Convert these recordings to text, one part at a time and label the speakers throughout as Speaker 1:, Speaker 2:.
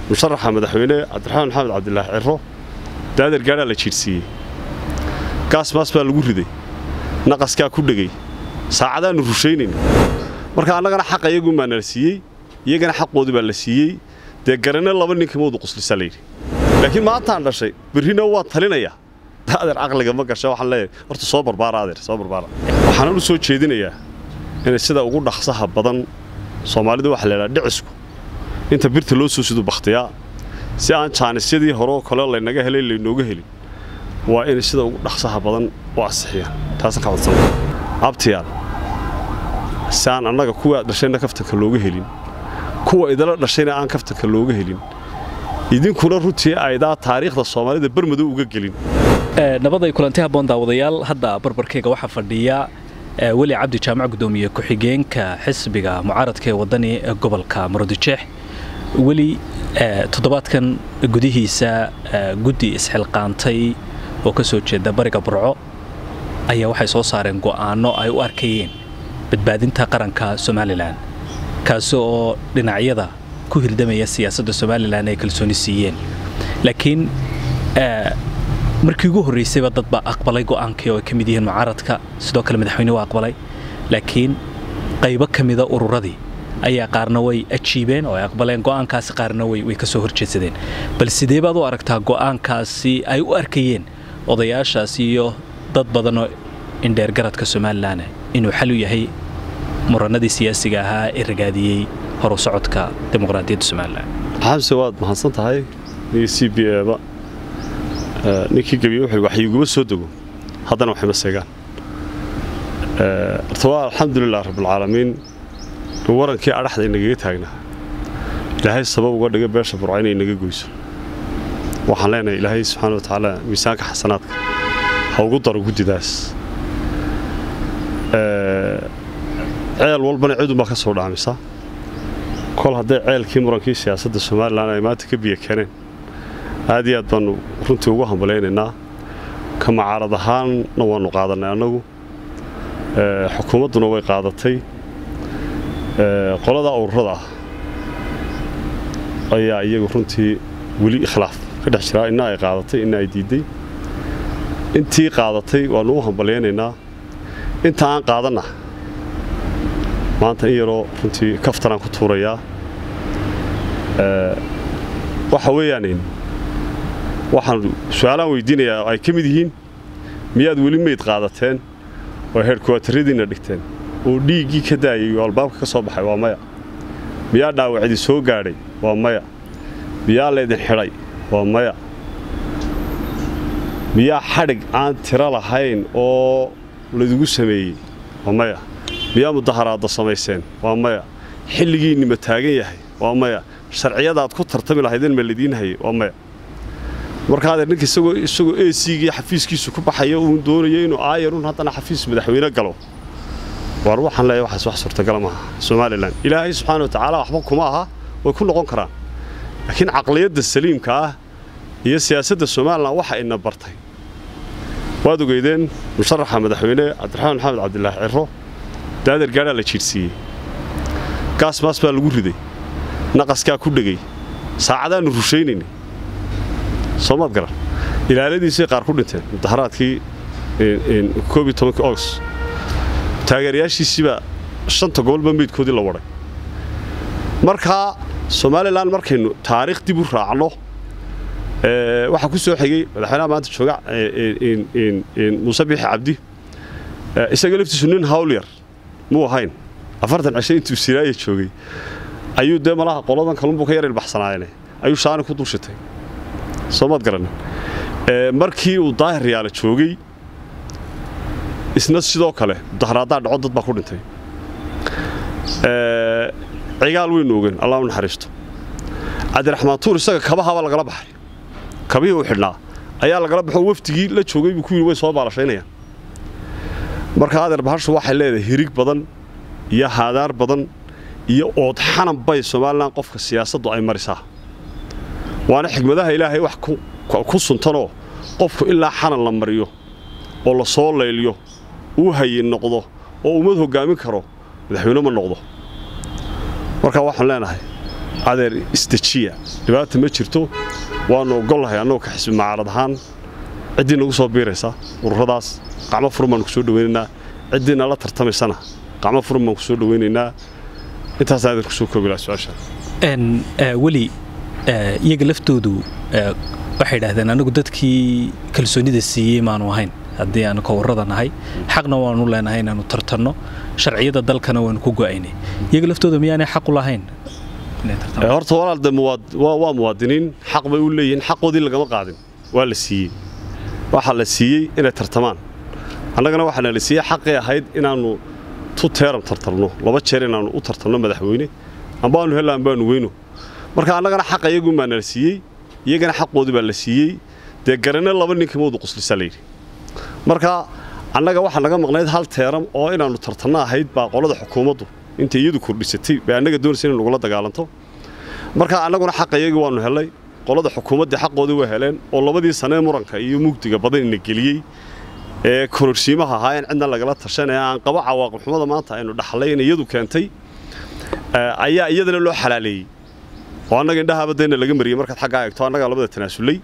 Speaker 1: musharaxa madaxweyne cabdiraxmaan maxamed cabdilaahi ciro daadeer gaadhaa la jiidhsiiyey gaas maas baa lagu riday naqaskaa ku dhegay saacadaannu rushaynayn marka annagana xaqa iyagun baa nala siiyey iyagana xaqoodii baa la siiyey dee garanno laba ninka mawdu quslisa layidhi laakiin maantaan dhashay berrina waa talinayaa daadeer caqliga ma gasha waxaan leeyahay horta soo barbaara adeer soo barbaara waxaanan u soo jeedinayaa inay sida ugu dhaqsaha badan soomaalidu waxa la idhaha dhicisku inta birta loo soo sido bakhtiyaa si aan jaanisyadii horeo kale laynaga helay laynooga helin waa inay sida ugu dhaqsaha badan u asixiyaan taasa ka codsan abtiyaal si aan annaga kuwa dhashayna kaftanka looga helin kuwa idala dhashayna aan kaftanka looga helin idinkuna runtii aydaa taariikhda soomaalida bermadow uga gelin
Speaker 2: nabaday kulanti habboon daawadayaal hadda barbarkayga waxaa fadhiya weli cabdi jaamac gudoomiye ku-xigeenka xisbiga mucaaradka ee wadani ee gobolka murudijeex weli toddobaadkan gudihiisa guddi isxilqaantay oo ka soo jeeda bariga burco ayaa waxay soo saareen go'aanno ay u arkayeen badbaadinta qaranka somalilan kaasi oo dhinacyada ku hirdamaya siyaasadda somalilan ay kalsooni siiyeen laakiin markii ugu horraysayba dad baa aqbalay go'aankii oo ay ka mid yihiin mucaaradka sidoo kale madaxweyne waa aqbalay laakiin qaybo ka mida ururadii ayaa qaarna way ajiibeen oo ay aqbaleen go'aankaasi qaarna way ka soo horjeedsadeen bal sidee baad u aragtaa go'aankaasi ay u arkayeen odayaashaasi iyo dad badanoo indheergaradka somalilan inuu xal u yahay muranadii siyaasiga ahaa ee ragaadiyey horu socodka dimuqraadiyadda somalilan
Speaker 1: xamse waad mahadsan tahay iyo c b eba ninkii gebiye wuxuu wax iguma soo dego haddana waxay ma seegaan horta waa alxamdulilah rabbilcaalamiin warankii adhaxda inagaga taagnaa ilaahay sabab uga dhiga beesha burca inay naga goyso waxaan leenahay ilaahay subxaana wa tacaala miisaanka xasanaadka ha ugu daro guddidaas ceel walbana cidunbaa ka soo dhaamisa kol hadday ceelkii murankii siyaasadda somalilan ay maanta ka biyo keeneen aad iyo aad baannu runtii ugu hambalaynaynaa ka macaarad ahaanna waannu qaadannay annagu xukuumadduna way qaadatay qolada ururada ah ayaa iyagu runtii weli ikhlaaf ka dhex jiraa inna ay qaadatay inna ay diidday intii qaadatay waannu u hambalyaynaynaa inta aan qaadanna maanta in yaroo runtii kaftanaan ku tuurayaa waxa weeyaan waxaan su-aalaan weydiinayaa ay ka mid yihiin miyaad weli meyd qaadateen oo heerkuwaataradiinna dhigteen oo dhiiggii ka daayay oo albaabka ka soo baxay waa maya miyaa dhaawacdii soo gaadhay waa maya miyaa laydin xidhay waa maya miyaa xadhig aan tiro lahayn oo laydigu sameeyey waa maya miyaa mudaharaadda samayseen waa maya xilligiinni ma taagan yahay waa maya sharciyadaad ku tartami lahaydeen ma ladiin hayay waa maya markaadee ninka isagoo isagoo esigii xafiiskiisu ku baxaya uun doonayo inuu aayarun haddana xafiis madaxweyne galo waar waxaan leeyahay waxaas wax suurtagala maaha somalilan ilaahay subxaana wa tacaala waxba kuma aha way ku noqon karaan laakiin caqliyadda saliimka ah iyo siyaasadda somalilan waxa ina bartay waad ogeydeen musharaxa madaxweyne cabdiraxmaan maxamed cabdilaahi ciro daadeer gaadhaa la jiidhsiiyey gaas maas baa lagu riday naqaskaa ku dhegay saacadaannu rushaynaynay soomaad garan ilaaladiisay qaar ku dhinteen mudaharaadkii koob iyo tobankii ogos taageerayaashiisiibaa shanta gobolba meydkoodii la wadhay markaa somalilan markaynu taariikh dib u raacno waxaa ku soo xigay madaxweynaha maanta jooga muuse biixi cabdi isaga laftiisu nin hawlyar muu ahayn afartan cisho intuu siraaya joogay ayuu dee malaha qoladan kalunbuu ka yar ilbaxsanaayene ayuu shaani ku dulshitay soomaad garanin markii uu daahir yaala joogay isna sidoo kale mudaharaaddaa dhaco dad baa ku dhintay cigaal weynu ogen allah u naxariisto cabdiraxmaan tuur isaga kabahaba lagala baxay kabihii uu xidhnaa ayaa lagala baxo wafdigii la joogay buu ku yidhi way soo baalashaynayaan marka adeer bahashu waxay leedahay hirig badan iyo haadaar badan iyo ood xanan bay somalilan qofka siyaasaddu ay marisaa waana xigmadaha ilaahay wax ku suntanoo qofku ilaa xanan la mariyo oo la soo layliyo uu hayin noqdo oo ummad hoggaamin karo madaxweyne ma noqdo marka waxaan leenahay adeer isdejiya dhibaata ma jirto waannu ogollahay annagoo ka xisbi macaarad ahaan ciddii nagu soo biiraysa ururadaas qacmo furan baannu ku soo dhowaynaynaa ciddii nala tartamaysana qacmo furan baan ku soo dhowaynaynaa intaas adeer kusoo koobi laha su-aasha
Speaker 2: weli iyaga laftoodu waxay idhahdeen anagu dadkii kalsoonida siiyey maanu ahayn haddii aanu kawarrada nahay xaqna waanu leenahay inaanu tartanno sharciyada dalkana waanu ku go'aynay iyaga laftooda miyaanay xaq u lahayn
Speaker 1: horta walaal de waa muwaadiniin xaq bay u leeyihiin xaqoodii lagama qaadin waa la siiyey waxaa la siiyey inay tartamaan annagana waxaana la siiyey xaqii ahayd inaannu tu teeram tartarno laba jeer inaannu u tartanno madaxweyne ambaanu hella ambaanu weyno marka annagana xaqa iyagun baa nala siiyey iyagana xaqoodii baa la siiyey dee garanne laba ninka mawdu quslisa layidhi marka annaga waxaa naga maqnayd hal teeram oo inaannu tartanno ahayd baa qolada xukuumaddu intay iyadu kordhisatay bay annaga doonaysa inay nagula dagaalanto marka annaguna xaqa iyagii waannu hellay qolada xukuumaddii xaqoodii waa heleen oo labadii sanee muranka iyo mugdiga badanina geliyey ee kororsiimaha ahaa in cidna lagala tashan ee aan qabo cawaaqibxumada maanta aynu dhaxlay in iyadu keentay ayaa iyadana loo xalaaleeyey oo annaga indhahaaba dayna laga mariyey markaad xaggaa eegto annagaa labada tanaasulay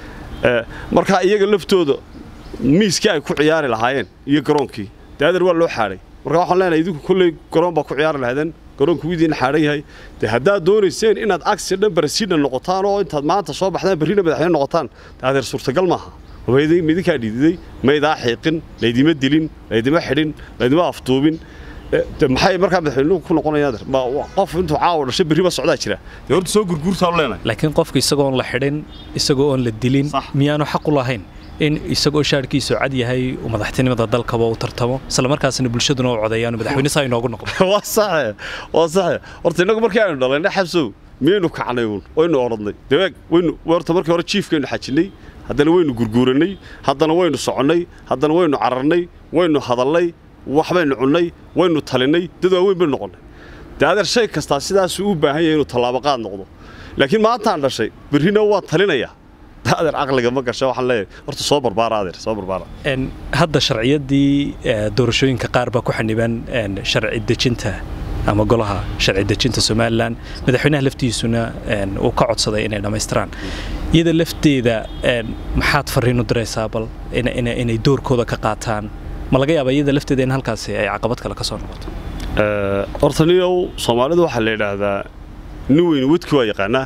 Speaker 1: marka iyaga laftooda miiskii ay ku ciyaari lahaayeen iyo garoonkii dee adeer waa loo xaadhay marka waxaan leenahay idinku kolley garoon baa ku ciyaari lahaydeen garoonku idiin xaadhan yahay dee haddaad doonayseen inaad agsi dhan barasiidna noqotaan oo intaad maanta soo baxdaan barrina madaxweyne noqotaan dee adeer suurtagal maaha midinkaa dhididay maydaa xiiqin laydima dilin laydima xidhin laydima afduubin maxay markaa madaxweynuhu ku noqonayaan qof intuu caawa dhashay berriba socdaa jira dee horta soo gurguurtaan leenahay
Speaker 2: laakiin qofku isagoon la xidhin isagoo oon la dilin miyaanu xaq u lahayn in isagoo shaarkiisu cad yahay uu madaxtinimada dalkaba u tartamo isla markaasna bulshaduna u codeeyaan madaxweyne saa inoogu noqdo
Speaker 1: waa saxe waa saxe horta innagu markii aynu dhalaynay xabsow miyaynu kacnay uun waynu orodnay dabeeg waynu horta markii hore jiifkaynu xajinnay haddana waynu gurguurannay haddana waynu soconnay haddana waynu cararnay waynu hadalnay waxbaynu cunnay waynu talinnay dad waaweyn baynu noqonnay dee adeer shay kastaa sidaasuu u baahan yahay inuu tallaabaqaad noqdo laakiin maantaan dhashay berrina waan talinayaa adeer caqliga ma gasha waxaan leeyahay horta soo barbaara adeer soo barbaara
Speaker 2: hadda sharciyadii doorashooyinka qaar baa ku xaniban sharci dejinta ama golaha sharci dejinta somalilan madaxweynaha laftiisuna uu ka codsaday inay dhammaystiraan iyada lafteeda maxaad farriin u diraysaa bal inay doorkooda ka qaataan ma laga yaaba iyada lafteeda in halkaasi ay caqabad kale ka soo noqoto
Speaker 1: horta niyow soomaalidu waxaa la yidhaahdaa nin weyni wedki waa yaqaanaa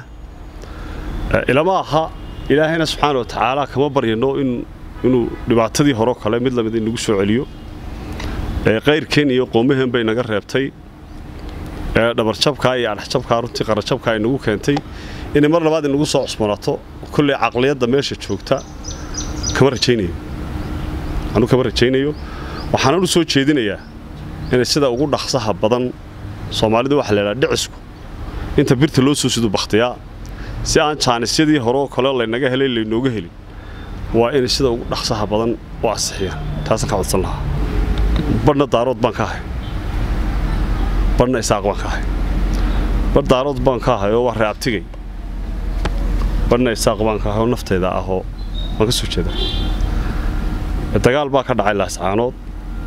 Speaker 1: ilama aha ilaahayna subxaana wa tacaala kama baryano inuu dhibaatadii horeo kale mid lamid inagu soo celiyo qayrkeen iyo qoomaheen bay naga reebtay dhabarjabkaa iyo adhexjabkaa runtii qarajabkaa ay nagu keentay inay mar labaad inagu soo cusbanaato kolley caqliyadda meesha joogta kama rajaynayo anuu kama rajaynayo waxaanan u soo jeedinayaa inay sida ugu dhaqsaha badan soomaalidu waxa laydhaha dhicisku inta birta loo soo sido bakhtiyaa si aan jaanisyadii horeoo kale laynaga helay laynooga helin waa inay sida ugu dhaqsaha badan u ansixiyaan taasaan ka codsan lahaa badhna daarood baan ka ahay badhna isaaq baan ka ahay badh daarood baan ka ahay oo waa reabtigay badhna isaaq baan ka ahay oo naftayda ahoo waan ka soo jeedaa dagaal baa ka dhacay laascaanood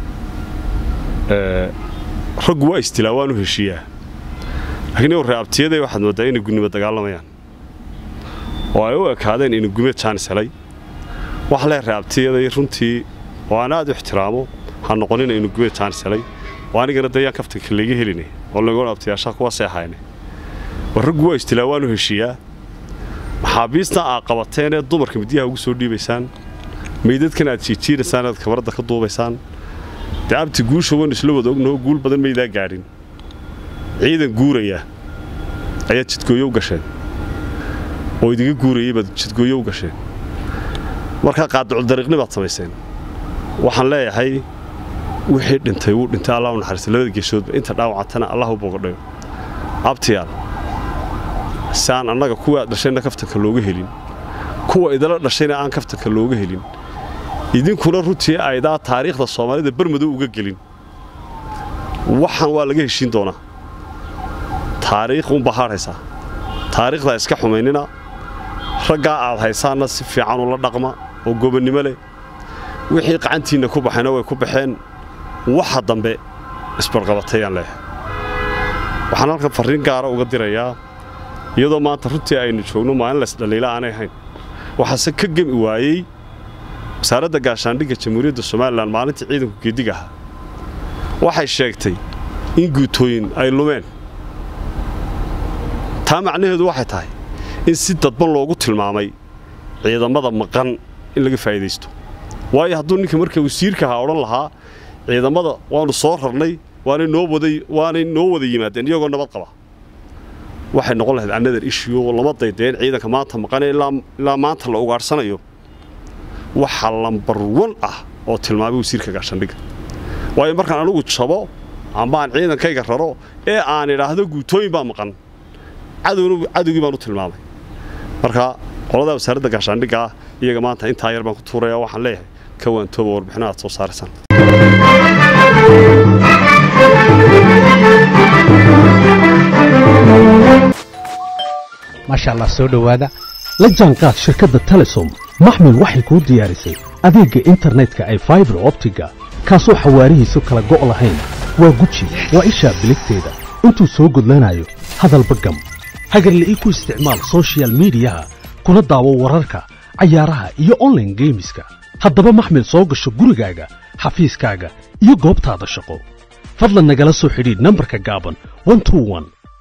Speaker 1: raggu waa istilaa waan u heshiiyaa laakiin iyagu reabtiyaday waxaad mooddaa inay gunnimo dagaalamayaan oo ay u ekaadeen inuu gumeed jaanis helay wax lee reabtiyaday runtii oo aan aad u ixtiraamo ha noqonina inuu gumeed jaanis helay oo anigana dayaan kaftanka layga helinay oo lagu abtiyaashaa kuwa seexayne war raggu waa istilaa waan u heshiiyaa maxaabiistan aad qabateen ee dumarka midyaha ugu soo dhiibaysaan meydadkan aad jiijiinaysaan aad kabaradda ka duubaysaan dee abti guusha waynu isla wada ognaho guul badan maydaa gaadhin ciidan guuraya ayaad jidgooyo u gasheen oo idiga guurayay baad jidgooyo u gasheen markaa qaadaculdariiqni baad samayseen waxaan leeyahay wixii dhintay wuu dhintay allah u naxariista labada geesoodba inta dhaawacantana allah u bogadhayo abtiyaal si aan annaga kuwa aad dhashayna kaftanka looga helin kuwa idala dhashayna aan kaftanka looga helin idinkuna runtii aydaa taariikhda soomaalida bermadow uga gelin waxaan waa laga heshiin doonaa taariikh unbaa haadhaysaa taariikhdaa iska xumaynina raggaa aad haysaanna si fiican ula dhaqma oo gobonnimo leh wixii qacantiinna ku baxayna way ku baxeen waxa dambe isbarqabatayaan leeyahay waxaan halkan farriin gaara uga dirayaa iyadoo maanta runtii aynu joogno maalin laysdhaliila aanay ahayn waxaase ka gemi waayey wasaaradda gaashaandhigga jamhuuriyadda somalilan maalintii ciidanku geedig ahaa waxay sheegtay in guutooyin ay lumeen taa macnaheedu waxay tahay in si dadban loogu tilmaamay ciidamada maqan in laga faa'idaysto waayo hadduu ninka marka wasiirka ahaa odhan lahaa ciidamada waannu soo rarnay waanay noo waday waanay noo wada yimaadeen iyagoo nabad qaba waxay noqon lahayd another issue oo lama daydeen ciidanka maanta maqanee ilaa maanta la ugaadhsanayo waxa lambar wan ah oo tilmaamay wasiirka gaashaandhigga waayo markaan anigu jabo amba aan ciidankayga raro ee aan idhaahdo guutooyin baa maqan cadowgii baan u tilmaamay marka qoladaa wasaaradda gaashaandhigga ah iyaga maanta intaa yar baan ku tuuraya waxaan leeyahay ka waantooba warbixino aad soo saaraysaan
Speaker 3: maasha allah soo dhowaada la jaanqaad shirkadda telesom maxmil waxay kuu diyaarisay adeegga internetka ay faibar optiga kaasoo xawaarihiisu kala go' lahayn waa guji waa ishaa biligteeda intuu soo gudlanayo hadalba gam hagarla'ii ku isticmaal sochial midiyaha kuna daawo wararka cayaaraha iyo onlaine geemiska haddaba maxmil soo gasho gurigaaga xafiiskaaga iyo goobtaada shaqo fadlan nagala soo xidhiidh nambarka gaaban